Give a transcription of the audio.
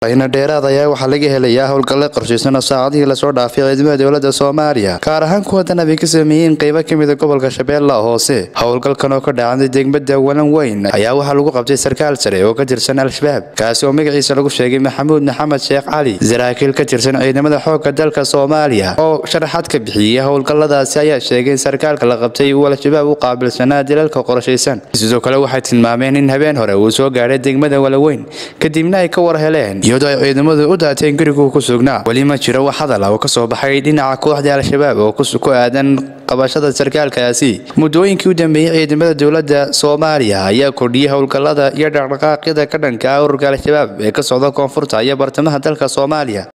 ayna dheeraad ayaa waxaa laga helayaa howlgalle qorshaysan oo saacadihii lasoo dhaafay ciidamada dowladda soomaaliya gaar ahaan kuwa dan ay ka sameeyeen qeybo ka mida gobolka shabeellaha hoose howlgalkan oo ka dhacday degmada walan weyn ayaa waxaa lagu qabtay sarkaal sare oo ka tirsan al-shabaab kaasi oo magaciisa lagu sheegay maxamuud maxamed sheekh cali saraakiil ka tirsan ciidamada xoogga dalka soomaaliya oo sharaxaad ka bixiyey howlgalladaasi ayaa sheegay in sarkaalka la qabtay uu al-shabaab u qaabilsanaa dilalka qorshaysan sidoo kale waxay tilmaameen in habeen hore uu soo gaadhay degmada walaweyn kadibna ay ka war heleen iyadoo ay ciidamadu u daateen guriguu ku sugnaa weli ma jiro wax hadal ah oo ka soo baxay dhinaca kooxda al-shabaab oo ku aadan qabashada sarkaalkaasi muddooyinkii u dambeeyey ciidamada dowladda soomaaliya ayaa kordhiyey howlgallada iyo dhaqdhaqaaqyada ka dhanka ah ururka al-shabaab ee ka socda koonfurta iyo bartamaha dalka soomaaliya